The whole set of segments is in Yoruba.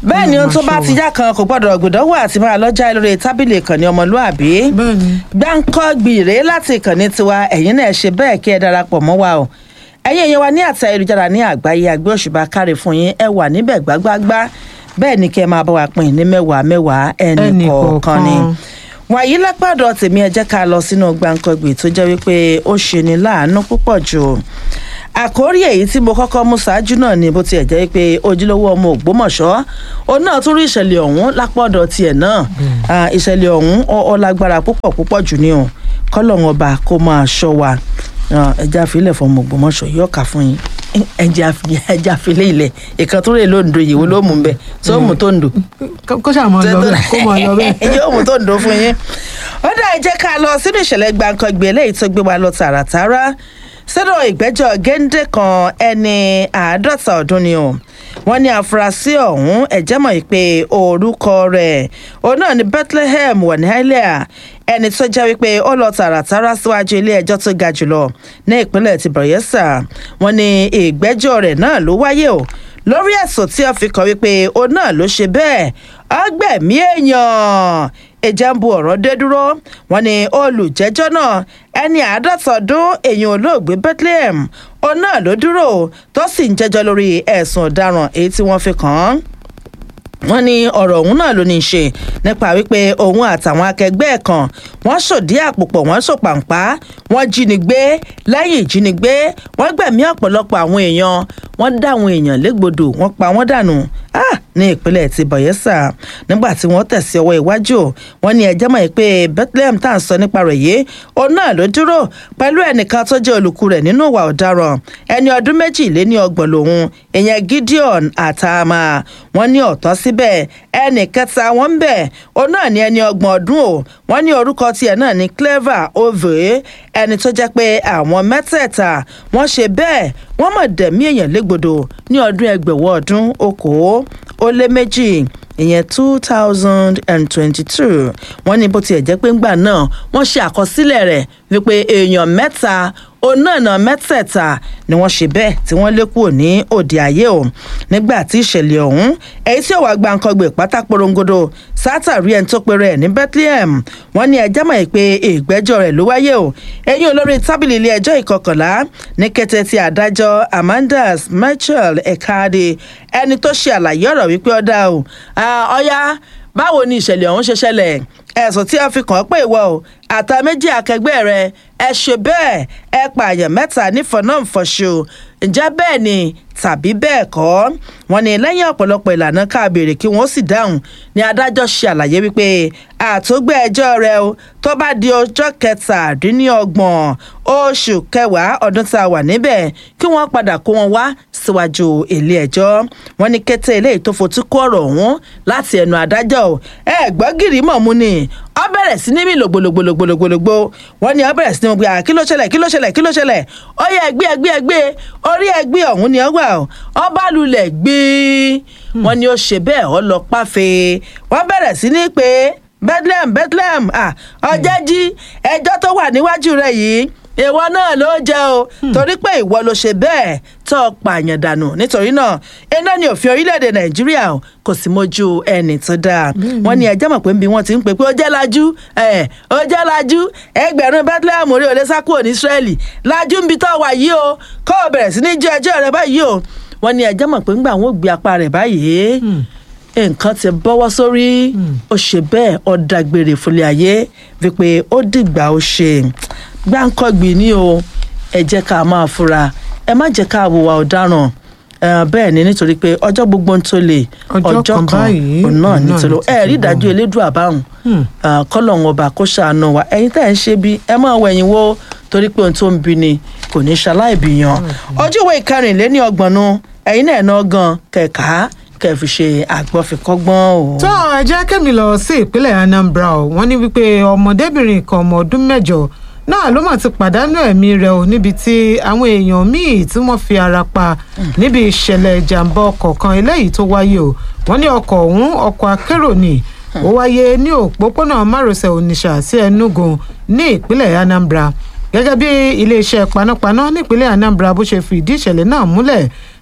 bẹ́ẹ̀ ni ohun tó bá Ọlọ́run ti yá kan kò gbọ́dọ̀ gbọ́dọ̀wọ́ àti máa lọ́jà lórí tábìlì ìkànnì ọmọlúàbí bẹ́ẹ̀ni gbáǹkọ́ gbìrè láti ìkànnì tiwa ẹ̀yin náà ṣe bẹ́ẹ̀ kí ẹ darapọ̀ mọ́ wa o ẹ̀yin èèyàn wa ní àti ayélujára ní àgbáyé àgbẹ̀ òṣùbà káre fún yín ẹ wà níbẹ̀ gbágbágbá bẹ́ẹ̀ ni kí ẹ máa bá wa pín ní mẹ́wàá mẹ́wàá ẹnì Ẹnì kọ̀ọ̀kan ni kọ̀ọ̀kan. wàyí lápàdọ̀ tèmi ẹ jẹ́ ká lọ sínú gbáǹkọ́gbì tó jẹ́ wípé ó ṣe ni láàánú púpọ̀ jù àkórí èyí tí mo kọ́kọ́ mú ṣáájú náà ni bó tiẹ̀ jẹ́ pé ojúlówó ọmọ ògbómọ̀ṣọ́ òun náà tún rí ìṣẹ̀lẹ̀ ọ̀hún lápọ̀dọ̀ tiẹ̀ náà Ah, ìṣẹ̀lẹ̀ ọ̀hún ọ- ọ lágbára púpọ̀ púpọ̀ jù ni o kọ́lọ́hún ọba kó máa ṣọ́ wa Ah, ẹja àfilẹ̀ fọmọ ògbómọ̀ṣọ́ yóò kà fún yín ẹja àfi- ẹja àfilẹ̀ ilẹ̀ ìkan tó rè lóńdó yìí wo ló mú bẹ́ẹ̀ tó mú tó ń dò kó ṣáà mọ lọ bẹ́ẹ̀ kó mọ lọ bẹ́ẹ̀. yóò mú tó ń dó fún yín. ó dá ẹ jẹ́ ká lọ sínú ìṣẹ̀lẹ̀ gbàǹkangbè eléyìí tó gbé wa lọ tààràtàrà sínú ìgbẹ́jọ́ géńdé kan ẹni àádọ́ta ọdún ni o wọ́n ní àfúrásì ọ̀hún ẹ̀jẹ̀ mọ̀ pé orúkọ rẹ̀ òun náà ní bethlehem wọ̀nìhálẹ̀ ẹni tó jẹ́ wípé ó lọ tààràtàrà síwájú ilé ẹjọ́ tó ga jùlọ ní ìpínlẹ̀ ti bayelsa wọ́n ní ìgbẹ́jọ́ rẹ̀ náà ló wáyé o lórí ẹ̀sùn tí wọ́n fi kàn wípé òun náà ló ṣe bẹ́ẹ̀ ọgbẹ̀mí èèyàn ìjà ń bu ọ̀rọ̀ dé dúró wọn ni olùjẹ́jọ́ náà ẹni àádọ́ta ọdún èèyàn olóògbé bethlehem òun náà ló dúró tó sì ń jẹ́jọ́ lórí ẹ̀sùn ọ̀daràn èyí tí wọ́n fi kàn án wọ́n ní ọ̀rọ̀ ọ̀hún náà ló ní í ṣe nípa wípé òun àtàwọn akẹgbẹ́ ẹ̀ kan wọ́n ṣòdí àpòpọ̀ wọ́n ṣòpàǹpá wọ́n jínigbé lẹ́yìn ìjínigbé wọ́n gbẹ̀mí ọ̀pọ̀lọpọ̀ àwọn èèyàn wọ́n dá àwọn èèyàn légbodò wọ́n pa wọ́n dànù ah, ní ìpínlẹ̀ ti bayelsa nígbà tí wọ́n tẹ̀sí ọwọ́ iwájú wọ́n ní ẹjẹ́ mọ̀ pé bethlehem tá à ń sọ nípa rẹ̀ yìí òun náà ló dúró pẹ̀lú ẹnìkan tó jẹ́ olùkú rẹ̀ nínú ìwà ọ̀daràn ẹni ọdún méjì lé ní ọgbọ̀n lòun ìyẹn gideon àtàmà wọ́n ní ọ̀tọ́ síbẹ̀ ẹnì kẹta wọn ń bẹ̀ òun náà ní ẹni ọgbọ̀n ọdún o wọ́n ní orúkọ tiẹ̀ náà ní clever ove ẹni tó jẹ́ pé àwọn mẹ́tẹ̀ẹ̀ta wọ́n ṣe bẹ́ẹ̀ wọ́n mọ̀ dẹ̀mí èèyàn légbodò ní ọdún ẹgbẹ̀wọ̀ ọdún okòó ó lé méjì ìyẹn two thousand and twenty-two wọ́n ní bó tiẹ̀ jẹ́ pé ńgbà náà wọ́n ṣe àkọsílẹ̀ rẹ̀ wípé èèyàn mẹ́ta onáàna mẹ́tẹ̀ẹ̀ta ni wọ́n ṣe bẹ́ẹ̀ tí wọ́n lé kúrò ní òde ayé o nígbà tí ìṣẹ̀lẹ̀ ọ̀hún èyí tí òwà gbàǹkangbè pátá porongodo sátàrí ẹni tó pe rẹ̀ ní bethlehem wọ́n ní ẹjẹ́ mọ̀ pé ìgbẹ́jọ́ rẹ̀ ló wáyé o eyín olórí tábìlì ilé ẹjọ́ ìkọkànlá ní kété tí adájọ́ amandas michael ekade ẹni tó ṣe àlàyé ọ̀rọ̀ wípé ọ̀dà o ọ̀ya báwo ni ìṣẹ̀lẹ̀ ọ̀hún ṣe ṣẹlẹ̀ ẹ̀sùn tí a fi kàn án pé ìwọ o àtà méjì akẹgbẹ́ rẹ ẹ ṣe bẹ́ẹ̀ ẹ pààyàn mẹ́ta nífọ̀nàfọ̀ṣù ǹjẹ́ bẹ́ẹ̀ ni tàbí bẹ́ẹ̀ kọ́ wọn ni lẹ́yìn ọ̀pọ̀lọpọ̀ ìlànà ká béèrè kí wọ́n sì dáhùn ni adájọ́ ṣe àlàyé wípé àtúgbẹ́ ẹjọ́ rẹ o tó bá di ọjọ́ kẹtàdínlọ́gbọ̀n oṣù kẹwàá ọdún tá a wà níbẹ̀ kí wọ́n padà kó wọn wá síwájú ilé ẹjọ́ wọn ní kété eléyìí tó fotú kó ọ̀rọ̀ ọ̀hún láti ẹnu adájọ́ o ẹ gbọ́ gìrì mọ̀ mú ni ọ bẹ̀rẹ̀ sí ní mí lògbòlògbòlògbòlògbò wọ́n ní ọ bẹ̀rẹ̀ sí ní mo gbé kí ló ṣẹlẹ̀ kí ló ṣẹlẹ̀ kí ló ṣẹlẹ̀ ó yẹ ẹgbẹ́ ẹgbẹ́ ẹgbẹ́ orí ẹgbẹ́ ọ̀hún ni ọ wà ó ọ bá lulẹ̀ gbé wọ́n ní ó ṣe bẹ́ẹ̀ ọ lọ páfe wọ́n bẹ̀rẹ̀ sí ní pé bethlehem bethlehem ọjọ́ jí ẹjọ́ tó wà níwájú rẹ̀ yìí ìwọ náà ló jẹ o torí pé ìwọ ló ṣe bẹ́ẹ̀ tó o pààyàn dànù nítorí náà iná ni òfin orílẹ̀-èdè nàìjíríà o kò sì mójú ẹnì tó dáa wọ́n ní ẹjẹ́ mọ̀ pé nbí wọ́n ti ń pè pé ó jẹ́ lajú ẹ̀ ó jẹ́ lajú ẹgbẹ̀rún bethlehem orí òde sákò ní israẹli lajú nbí tó wà yìí o kó o bẹ̀rẹ̀ sí ní jẹ́ ẹjọ́ rẹ báyìí o wọ́n ní ẹjẹ́ mọ̀ pé ńgbà wọn ò gbé apá rẹ̀ báyìí nǹkan ti bọ́wọ́ sórí ó ṣe bẹ́ẹ̀ ó dágbére fúnlẹ̀ ayé wípé ó dìgbà ó ṣe gbáǹkọ́gbì ni o ẹ jẹ́ ká máa fura ẹ má jẹ́ ká wùwà ọ̀daràn bẹ́ẹ̀ ni nítorí pé ọjọ́ gbogbo ń tó lè ọjọ́ kan òun náà nítorí ẹ rí ìdájọ́ elédùn àbáhùn kọ́lọ̀ ọba kó ṣàánú wa ẹ̀yin tẹ́ ẹ̀ ń ṣe bí ẹ máa wẹ̀yìn wo torí pé ohun tó ń bi ni kò ní ṣaláìbìyàn ojú ìwé ìkarìnléní ọgbọ̀nù ẹ̀yin náà náà gan kẹ̀ka kẹ́ fi ṣe àgbọ̀fikọ́gbọ́n o. tó ẹ jẹ́ kẹ́mi lọ sí ìpínlẹ̀ anambra o wọ́n ní wípé ọmọdébìnrin kan ọmọ ọdún mẹ́jọ náà ló mà ti pàdánù ẹ̀mí rẹ̀ o níbi tí àwọn èèyàn míì tí wọ́n fi ara pa níbi ìṣẹ̀lẹ̀ ìjàmbá ọkọ̀ kan eléyìí tó wáyé o wọ́n ní ọkọ̀ ọ̀hún ọkọ̀ akérò ni ó wáyé ní òpópónà márosẹ̀ onitsha sí enugu ní ìpínlẹ̀ anambra gẹ́gẹ́ bí iléeṣẹ́ panápaná nípínlẹ̀ anambra bó ṣe fìdí ìṣẹ̀lẹ̀ náà múlẹ̀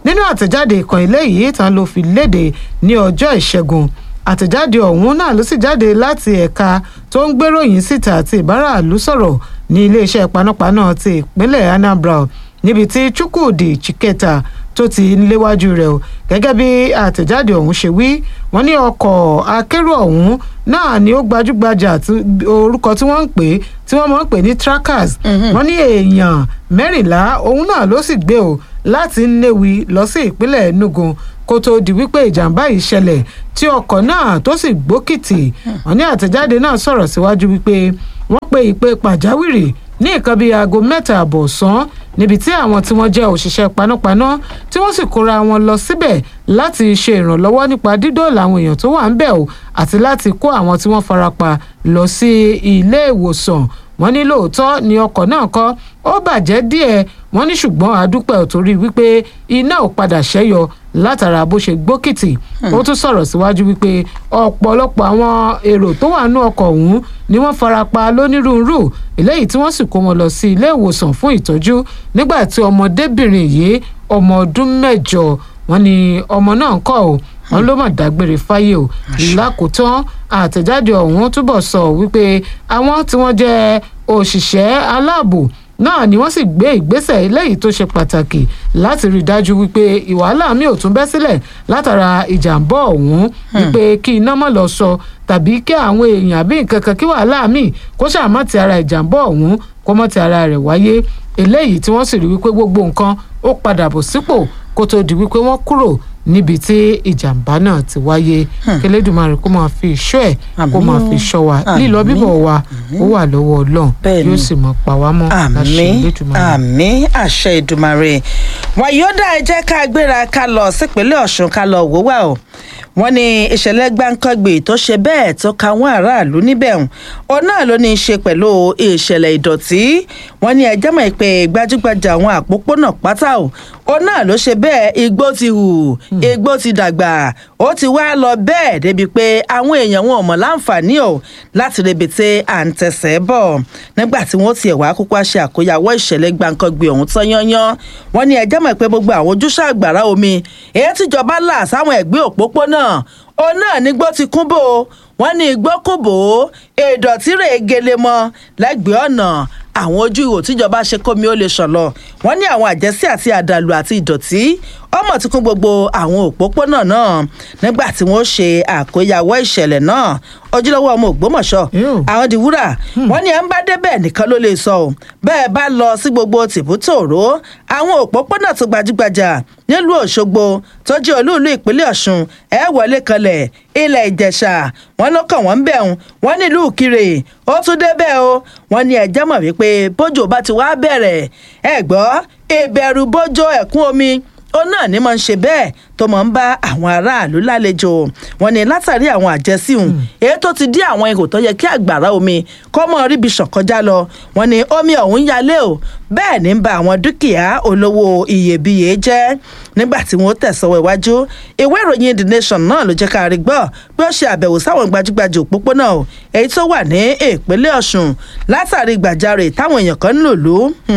nínú àtẹ̀jáde ìkan eléyìí tán ló fi léde ní ọjọ́ ìṣẹ́gun àtẹ̀jáde ọ̀hún náà ló sì jáde láti ẹ̀ka tó ń gbéròyìn síta àti ìbáraàlú sọ̀rọ̀ ní iléeṣẹ́ panápaná ti ìpínlẹ̀ Anambra níbi tí Chukwudi Chiketa tó ti ń léwájú rẹ̀ o gẹ́gẹ́ bí àtẹ̀jáde ọ̀hún ṣe wí wọ́n ní ọkọ̀ akérò ọ̀hún náà ni ó gbajúgbajà orúkọ tí wọ́n ń pè tí wọ́n máa ń pè ní trackers wọ́n ní èèyàn mẹ́rìnlá òun náà ló sì gbé o láti Nnewi lọ sí ìpínlẹ̀ Enugu kó tó di wípé ìjàmbá yìí ṣẹlẹ̀ tí ọkọ̀ náà tó sì gbókìtì wọ́n ní àtẹ̀jáde náà sọ̀rọ̀ síwájú wípé wọ́n pe ìpè pàjáwìrì ní nǹkan bíi aago mẹ́ta àbọ̀ ọ̀sán níbi tí àwọn tí wọ́n jẹ́ òṣìṣẹ́ panápaná tí wọ́n sì kóra wọn lọ síbẹ̀ láti ṣe ìrànlọ́wọ́ nípa dídóòlà àwọn èèyàn tó wà ń bẹ̀ o àti láti kó àwọn tí wọ́n farapa lọ sí ilé ìwòsàn wọ́n ní lóòótọ́ ni ọkọ̀ náà kọ́ ó bàjẹ́ díẹ̀ wọ́n ní ṣùgbọ́n àdúpẹ́ ò torí wípé iná ò padà ṣẹ́yọ látara bó ṣe gbókìtì ó tún sọ̀rọ̀ síwájú wípé ọ̀pọ̀lọpọ̀ àwọn èrò tó wà nú ọkọ̀ ọ̀hún ni wọ́n farapa lónírúurú eléyìí tí wọ́n sì kó wọn lọ sí ilé ìwòsàn fún ìtọ́jú nígbà tí ọmọdébìnrin yìí ọmọ ọdún mẹ́jọ wọ́n ní ọmọ náà ń kọ́ ò wọ́n ló mà dágbére fáyé o lákòótán àtẹ̀jáde ọ̀hún túbọ̀ sọ wípé àwọn tí wọ́n jẹ́ òṣìṣẹ́ aláàbò náà ni wọ́n sì gbé ìgbésẹ̀ eléyìí tó ṣe pàtàkì láti rí i dájú wípé ìwàhálà mi ò tún bẹ́ sílẹ̀ látara ìjàmbá ọ̀hún wípé kí iná mọ̀ lọ sọ tàbí kí àwọn èèyàn àbí nǹkan kan kí wàhálà mi kó ṣàmọ́ ti ara ìjàmbá ọ̀hún kó mọ́ ti ara rẹ̀ wáyé eléyìí tí wọ́n sì rí wípé gbogbo nǹkan ó padà bọ̀ sípò kó tó di wípé wọ́n kúrò níbi tí ìjàmbá náà ti wáyé kẹlẹ́dùmarè kó máa fi ìṣọ́ ẹ̀ kó máa fi ṣọ́ wa lílọ bíbọ̀ wa ó wà lọ́wọ́ ọlọ́run yóò sì mọ̀ pa wá mọ́ láṣẹ Elédùmarè. àmín àṣẹ Èdùmarè wọn yóò dá ẹ jẹ́ ká gbéra ká lọ sípínlẹ̀ Ọ̀ṣun ká lọ wò wá o wọ́n ní ìṣẹ̀lẹ̀ gbáǹkọ́gbè tó ṣe bẹ́ẹ̀ tó ka wọ́n aráàlú níbẹ̀ òun náà ló ní í ṣe pẹ̀lú ìṣẹ̀lẹ̀ ìdọ̀tí wọ́n ní ẹjẹ́ mọ̀ pé gbajúgbajà àwọn àpópónà pátá o òun náà ló ṣe bẹ́ẹ̀ igbó ti hù igbó ti dàgbà ó ti wá lọ bẹ́ẹ̀ débi pé àwọn èèyàn wọn ò mọ̀ láǹfààní o láti rebètè à ń tẹ̀sẹ̀ bọ̀ nígbà tí wọ́n tiẹ̀ wá kókó ṣe àkóyawọ́ ìṣẹ̀lẹ̀ gbáǹkọ́gbè ọ̀hún tán yányán wọ́n ní ẹjẹ́ mọ̀ pé gbogbo àwọn ojúṣe àgbàrá omi èyí tíjọba là sáwọn ẹ̀gbẹ́ òpópónà òun náà nígbó ti kún bò wọ́n ní igbó kò bò ó ìdọ̀tí rè gele mọ́ lẹ́gbẹ̀ẹ́ ọ̀nà àwọn ojú ihò tíjọba ṣe kómi ó lè ṣàn lọ wọ́n ní àwọn àjẹsí àti àdàlù àti ìdọ̀tí ọmọ tí kún gbogbo àwọn òpópónà náà nígbà tí wọ́n ṣe àkóyawọ́ ìṣẹ̀lẹ̀ náà ojúlówó ọmọ Ògbómọ̀ṣọ́ àwọn di wúrà wọ́n ní ẹ ń bá débẹ̀ nìkan ló lè sọ ọ́ bẹ́ẹ̀ bá lọ sí gbogbo tìbútòrò àwọn òpópónà tó gbajúgbajà nílùú Òṣogbo tó jẹ́ olúùlú ìpínlẹ̀ Ọ̀ṣun ẹ wọlé kanlẹ̀ ilẹ̀ Ìjẹ̀ṣà wọ́n ló kàn wọ́n ń bẹ̀ wọ́n nílùú Ìkirè ó tún débẹ̀ o wọ́n ní ẹjẹ́ mọ̀ wípé bójò bá ti wá bẹ̀rẹ̀ ẹ gbọ́ ìbẹ̀rù bójò ẹ̀kún omi ó náà ní máa ń ṣe bẹ́ẹ̀ tó máa ń bá àwọn aráàlú lálejò wọn ni látàrí àwọn àjẹsíhùn èyí tó ti dí àwọn ihò tó yẹ kí àgbàrá omi kó mọ ríbi ṣàn kọjá lọ wọn ni omi ọ̀hún yalé o bẹ́ẹ̀ ní ń ba àwọn dúkìá olówó iyebíye jẹ́ nígbà tí wọ́n tẹ̀sọ́wọ́ iwájú ìwé ìròyìn the nation náà ló jẹ́ ká rí gbọ́ bí ó ṣe àbẹ̀wò sáwọn gbajúgbajà òpópónà o èyí tó wà ní ìpínlẹ̀ ọ̀ṣun látàrí gbàjarè táwọn èèyàn kan ń lò lù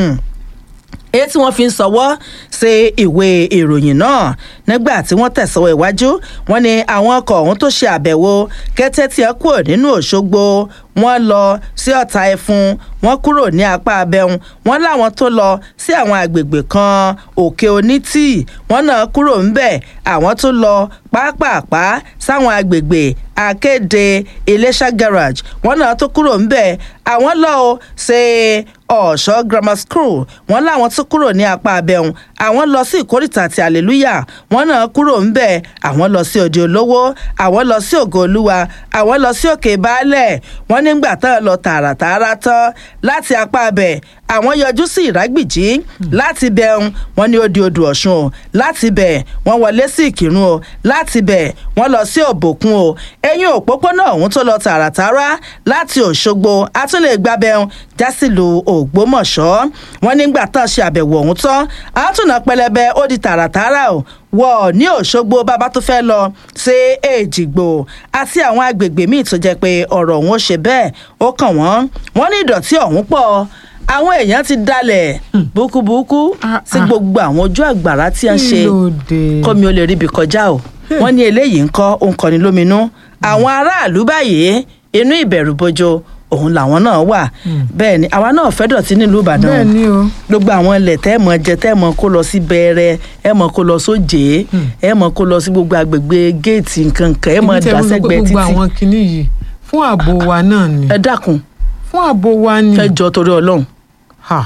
èyí tí wọ́n fi ń sọwọ́ ṣe ìwé ìròyìn náà nígbà tí wọ́n tẹ̀sọ́wọ́ iwájú wọn ni àwọn ọkọ̀ ọ̀hún tó ṣe àbẹ̀wò kété tí ẹ kúrò nínú Òṣogbo wọ́n lọ sí Ọ̀tà Ẹfun wọ́n kúrò ní apá abẹ́hùn wọ́n láwọn tó lọ sí àwọn àgbègbè kan Òkè Onítì wọ́n náà kúrò ńbẹ̀ àwọn tó lọ pápápá sáwọn àgbègbè Akéde Iléṣà garage wọ́n náà tó kúrò ńbẹ̀ àwọn lọ ṣe ọ̀ṣọ́ grammar school wọ́n láwọn tó kúrò ní apá abẹ́hùn àwọn lọ sí ìkórìtà àti hallelujah wọ́n náà kúrò ńbẹ̀ àwọn lọ sí òde olówó àwọn lọ sí ògo olúwa àwọn lọ sí òkè baálẹ̀ wọ́n nígbà tán lọ tààràtààrà tán láti apá abẹ àwọn yọjú sí ìrágbìjí láti bẹun wọ́n ní ó di odò ọ̀ṣun o láti bẹ̀ wọ́n wọlé sí ìkírun o láti bẹ̀ wọ́n lọ sí òbòkun o ẹ̀yìn òpópónà ọ̀hún tó lọ tààràtààrà láti òṣogbo àtúnlẹ̀ gbábẹ́un jásìlú ògbómọ̀ṣọ́ wọ́n nígbà tán ṣe àbẹ̀wò ọ̀hún tán àtúnà pẹlẹbẹ ó di tààràtààrà o wọ ní òṣogbo bàbá tó fẹ́ lọ ṣe èjìgbò àti àwọn agbègbè míì tó jẹ́ pé ọ̀rọ̀ ọ̀hún ó ṣe bẹ́ẹ̀ ó kàn wọ́n wọ́n ní ìdọ̀tí ọ̀hún pọ̀ àwọn èèyàn ti dalẹ̀ búkúbúkú Ah, sí ah. gbogbo àwọn ojú àgbàrá tí a ń ṣe kí ló dé. kọ́mi ó lè ríbi kọjá o wọ́n ní eléyìí ń kọ́ ó ń kọni lóminú àwọn aráàlú báyìí inú ìbẹ̀rù bojo òun làwọn náà wà bẹ́ẹ̀ ni àwa náà fẹ́ dọ̀tí nílùú ìbàdàn bẹ́ẹ̀ ni o gbogbo àwọn ilẹ̀ tẹ́ ẹ̀ mọ̀ jẹ tẹ́ ẹ̀ mọ̀ kó lọ sí bẹ̀rẹ̀ ẹ̀ mọ̀ kó lọ sójé ẹ̀ mọ̀ kó lọ sí gbogbo àgbègbè géètì nǹkan kan ẹ̀ mọ̀ Èmi tẹ́ dà mo sọ pé sẹ́gbẹ̀ẹ́ gbogbo títì àwọn kinní yìí fún ààbò wa náà ni ẹ dákun fún ààbò wa ni ẹ jọ torí ọlọ́run Ha.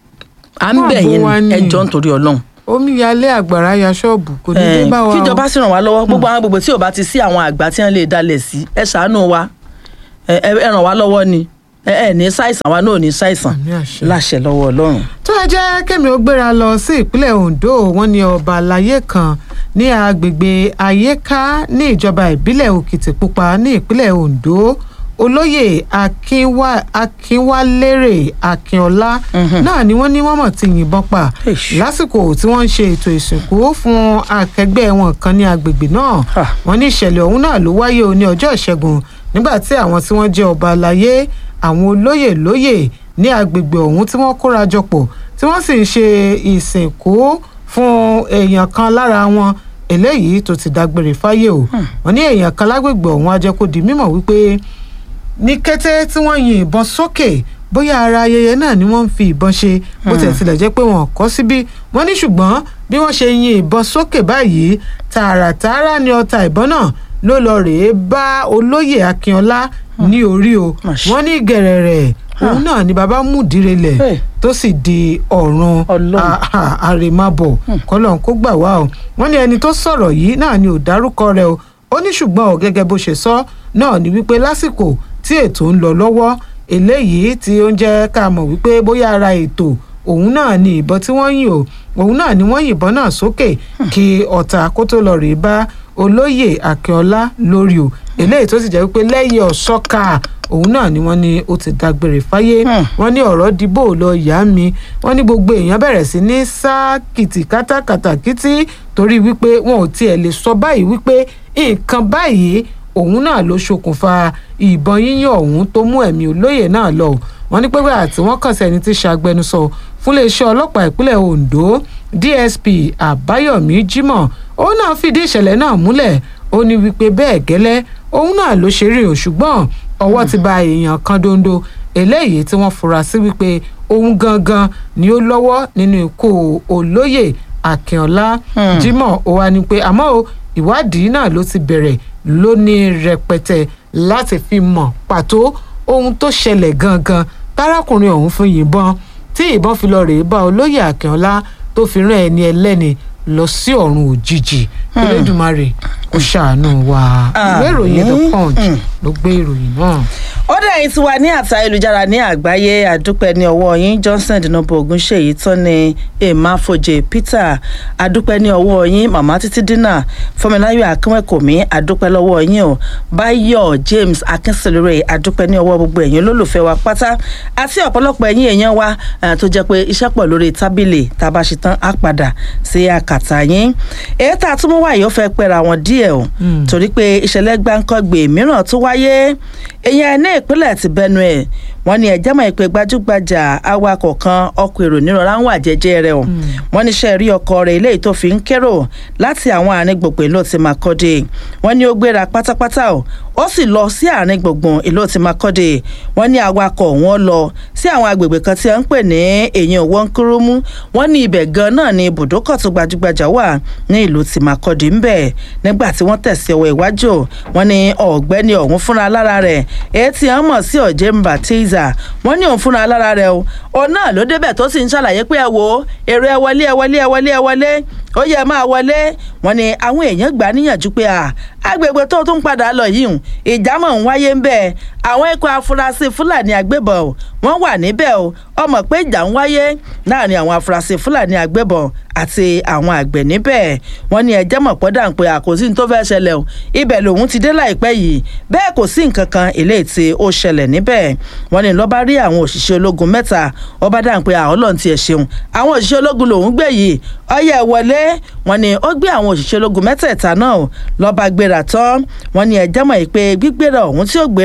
à ń Fún bẹ̀ ààbò yín wa ni ẹ ni. jọ nítorí ọlọ́run omíyalé àgbàrá ya ṣọ́ọ̀bù kò ní dé Eh, bá wa o. kíjọba sì ràn wá lọ́wọ́ gbogbo àwọn gbogbo tí ò bá ti sí àwọn àgbà tí wọ́n lè dalẹ̀ sí ẹ ṣàánú wa ẹ ẹ ẹ ràn wá lọ́wọ́ ni ẹ ẹ ní ṣàìsàn àwa náà ò ní ṣàìsàn Àmì àṣẹ. láṣẹ lọ́wọ́ ọlọ́run. tó ẹ jẹ́ kẹ́mi ó gbéra lọ sí ìpínlẹ̀ Ondo wọ́n ní ọba àlàyé kan ní agbègbè ayéká ní ìjọba ìbílẹ̀ Òkìtìpupa ní ìpínlẹ̀ Ondo olóyè Akínwá- akínwálérè akínọlá náà ni wọ́n ní wọ́n mọ̀ ti yìnbọn pa Eish. lásìkò tí wọ́n ń ṣe ètò ìsìnkú fún akẹgbẹ́ wọn kan ní agbègbè náà Ah. wọ́n ní ìṣẹ̀lẹ̀ ọ̀hún náà ló wáyé o ní ọjọ́ ìṣẹ́gun nígbà tí àwọn tí wọ́n jẹ́ ọba àlàyé àwọn olóyè lóyè ní agbègbè ọ̀hún tí wọ́n kóra jọ pọ̀ tí wọ́n sì ń ṣe ìsìnkú fún èèyàn kan lára wọn eléyìí tó ti dágbére fáyé o wọ́n ní èèyàn kan lágbègbè ọ̀hún á jẹ́ kó di mímọ̀ wípé ní kété tí wọ́n yin ìbọn sókè bóyá ara ayẹyẹ náà ni wọ́n ń fi ìbọn ṣe bó tẹ̀ tilẹ̀ jẹ́ pé wọ́n kọ́ síbí wọ́n ní ṣùgbọ́n bí wọ́n ṣe yin ìbọn sókè báyìí tààràtààrà ni ọta ìbọn náà ló lọ rèé bá olóyè akínọlá ní orí o Mà ṣe. wọ́n ní gẹ̀rẹ̀rẹ̀ òun náà ni bàbá múdìrelẹ̀ Hey. tó sì di ọ̀run Ọlọ́run. a- a- àrèmábọ̀ kọ́lọ́n kó gbà wá o wọ́n ní ẹni tó sọ̀rọ̀ yìí náà ni ò dárúkọ rẹ̀ o ó ní ṣùgbọ́n ò gẹ́gẹ́ bó ṣe sọ náà ni wípé lásìkò tí ètò ń lọ lọ́wọ́ eléyìí tí ó ń jẹ́ ká mọ̀ wípé bóyá ara ètò òun náà ni ìbọn tí wọ́n yìn o òun náà ni wọ́n yìnbọn náà sókè kí ọ̀tá kó tó lọ rèé bá olóyè akínọlá lórí o eléyìí tó sì jẹ́ wípé lẹ́yìn ọ̀ṣọ́ka òun náà ni wọ́n ní ó ti dágbére fáyé Hmm. wọ́n ní ọ̀rọ̀ dìbò lọ yá mi wọ́n ní gbogbo èèyàn bẹ̀rẹ̀ sí ní sá kìtìkátà kàtàkìtì torí wípé wọn ò tiẹ̀ lè sọ báyìí wípé nǹkan báyìí òun náà ló ṣokùnfà ìbọn yíyàn ọ̀hún tó mú ẹ̀mí olóyè náà lọ wọ́n ní pẹ́pẹ́ àti wọ́n kàn sí ẹni tí ṣàgbẹnusọ fún iléeṣẹ́ ọlọ́pàá ìpínlẹ̀ Ondo DSP Àbáyọ̀mí Jimoh òun náà fìdí ìṣẹ̀lẹ̀ náà múlẹ̀ ó ní wípé bẹ́ẹ̀ gẹ́lẹ́ òun náà ló ṣe rí o ṣùgbọ́n ọwọ́ ti ba èèyàn kan dondo eléyìí tí wọ́n fura sí wípé òun gangan ni ó lọ́wọ́ nínú ikú olóyè Akínọlá Hmm. Jimoh ó wá ní pé àmọ́ o ìwádìí náà ló ti bẹ̀rẹ̀ lónìí rẹpẹtẹ láti fi mọ̀ pàtó ohun tó ṣẹlẹ̀ gangan tárákùnrin ọ̀hún fún yìnbọn tí ìbọn fi lọ rèé bá olóyè Akínọlá tó fi rán ẹni ẹlẹ́ni lọ sí ọ̀run òjijì Elédùmarè kó ṣàánú wa ìwé ìròyìn The Àmín. Punch Hmm. ló gbé ìròyìn náà. ó dẹ̀ ti wà ní àtà ayélujára ní àgbáyé àdúpẹ́ ní ọwọ́ yín Johnson dinobo ogunṣèyí tọ́ni emafojè Peter àdúpẹ́ ní ọwọ́ yín màmá títí dínà fọmọláyọ̀ akínwẹ̀kọ̀mí àdúpẹ́ lọ́wọ́ yín o Báyọ̀ James akínṣẹ́lẹ̀rẹ̀ àdúpẹ́ ní ọwọ́ gbogbo ẹ̀yin olólùfẹ́ wa pátá àti ọ̀pọ̀lọpọ̀ ẹ̀yin èèyàn wa eh, tó jẹ́ pé iṣẹ́ pọ̀ lórí tábìlì tá a bá ṣe tán á padà sí àkàtà yín èyí tá a tún mú wáyé ó fẹ́ pẹ́ra wọn díẹ̀ o Mm. torí pé ìṣẹ̀lẹ̀ gbáǹkọ́gbè mìíràn tó wáyé èèyàn ní ìpínlẹ̀ ti Benue wọ́n ní ẹ̀jẹ̀ mọ̀ ìpè gbajúgbajà awakọ̀ kan ọkọ̀ èrò nírọ̀rá ń wà jẹ́jẹ́ rẹ̀ o wọ́n ní iṣẹ́ rí ọkọ̀ rẹ̀ eléyìí tó fi ń kérò láti àwọn àárín gbogbo ìlú ti Makurdi wọ́n ní ó gbéra pátápátá o ó sì lọ sí àárín gbùngbùn ìlú ti Makurdi wọ́n ní awakọ̀ wọn lọ sí àwọn agbègbè kan tí wọ́n ń pè ní èyàn wọ́nkúrúmú wọ́n ní ibẹ̀ gan náà ni ibùdókọ̀ tó gbajúgbajà wà ní ìlú ti Makurdi ń bẹ̀ nígbà tí wọ́n tẹ̀sí ọwọ́ iwájú wọ́n ní ọ̀gbẹ́ni ọ̀hún fúnra lára rẹ̀ èyí tí wọ́n mọ̀ sí ọ̀jẹ̀ mbatiza wọ́n ní òun fúnra lára rẹ̀ o òun náà ló débẹ̀ tó sì ń ṣàlàyé pé ẹ wo èrò ẹ wọlé ẹ wọlé ẹ wọlé ẹ wọlé ó yẹ máa wọlé wọ́n ní àwọn èèyàn gbà á níyànjú pé à agbègbè tó tún padà lọ yìí hùn ìjámọ̀ ń wáyé ń bẹ̀ àwọn ikọ̀ afurasí fúlàní agbébọn o wọ́n wà níbẹ̀ o ọmọ pé ìjà ń wáyé láàrin àwọn afurasí fúlàní agbébọn àti àwọn àgbẹ̀ níbẹ̀ wọ́n ní ẹjẹ́ mọ̀ pọ́dà ń pe àkòsí tó fẹ́ ṣẹlẹ̀ o ibẹ̀ lòun ti dé láìpẹ́ yìí bẹ́ẹ̀ kò sí nǹkan kan eléyìí tí ó ṣẹlẹ̀ níbẹ̀ wọ́n ní lọ́ba rí àwọn òṣìṣẹ́ ológun mẹ́ta ọba dà ń pe àwọn ọlọ́run tiẹ̀ ṣeun àwọn òṣìṣẹ́ ológun lòun gbé yìí ọyẹ wọlé wọ́n ní ó gbé àwọn òṣìṣẹ́ ológun mẹ́tẹ̀ẹ̀ta náà lọ́ba gbéra tán wọ́n ní ẹjẹ́ mọ̀ pé gbígbéra ọ̀hún tí ó gbéra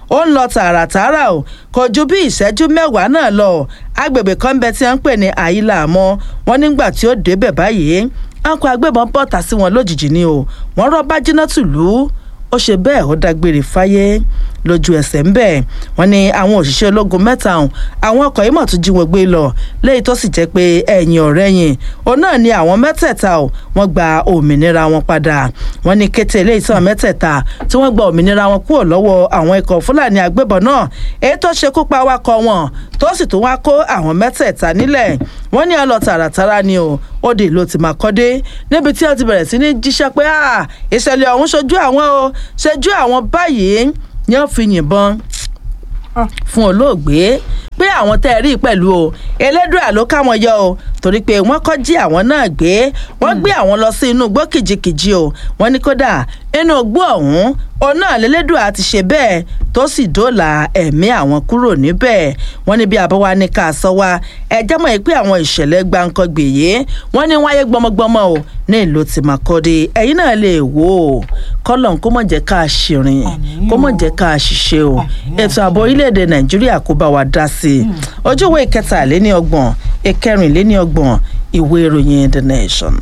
ó ń lọ tààràtààrà o kò ju bí ìṣẹ́jú mẹ́wàá náà lọ agbègbè kan bẹ tí wọ́n ń pè ní àyílà àmọ́ wọn nígbà tí ó débẹ̀ báyìí akọ agbébọn bọ́ta sí wọn lójijì ni o wọ́n rọ́ bájínátù lù ú ó ṣe bẹ́ẹ̀ ó dágbére fáyé lójú ẹsẹ̀ ń bẹ̀ wọ́n ní àwọn òṣìṣẹ́ ológun mẹ́ta ọ̀hún àwọn ọkọ̀ yìí mọ̀ tún jí wọn gbé lọ léyìí tó sì jẹ́ pé ẹ̀yìn ọ̀rẹ́ yìn òun náà ni àwọn mẹ́tẹ̀ẹ̀ta ọ̀ wọ́n gba òmìnira wọn padà wọ́n ní kété eléyìí tí àwọn mẹ́tẹ̀ẹ̀ta tí wọ́n gba òmìnira wọn kúrò lọ́wọ́ àwọn ikọ̀ fúlàní agbébọn náà èyí tó ṣekú pa awakọ̀ wọn tó sì tún wá kó àwọn mẹ́tẹ̀ẹ̀ta nílẹ̀ wọ́n ní ọlọ tààràtàrà ni o ó dé ìlú tí màkọ́dé níbi tí wọ́n ti bẹ̀rẹ̀ sí ní jíṣẹ́ pé ìṣẹ̀lẹ̀ ọ̀hún ṣojú àwọn o ṣojú àwọn báyìí ni wọ́n fi yìnbọn fún olóògbé pé àwọn tẹ́ ẹ rí pẹ̀lú o elédùà ló ká wọn yọ o torí pé wọ́n kọ́ jí àwọn náà gbé wọ́n gbé àwọn lọ sí inú igbó kìjikìji o wọ́n ní kódà inú igbó ọ̀hún òun náà lélẹ́dùà ti ṣe bẹ́ẹ̀ tó sì dóòlà ẹ̀mí àwọn kúrò níbẹ̀ wọ́n ní bí àbáwá ní ká sọ wá ẹjẹ́ mọ̀ pé àwọn ìṣẹ̀lẹ̀ gbàǹkangbè yìí wọ́n ní wáyé gbọmọgbọmọ o ní ìlú tìmọ̀kọ́dé ẹ̀yin náà lè wò ó kọ́lọ̀n kó mọ̀ jẹ́ ká ṣìrìn kó mọ̀ jẹ́ ká ṣiṣẹ́ o ètò ààbò orílẹ̀-èdè nàìjíríà kó bá wa dá sí i ojú ìwé ìkẹtàléní ọgbọ̀n ìkẹrìnléní ọgbọ̀n ìwé ìròyìn the nation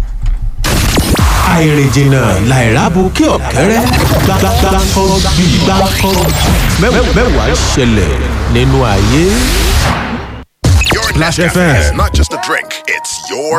àìrìnjìnà làìrábù kí ọ̀kẹ́rẹ́ gbàgbàgbàkọ́ bí gbàkọ́ mẹ́wàá ṣẹlẹ̀ nínú ayé. Your Nescafe is not just a drink, it's your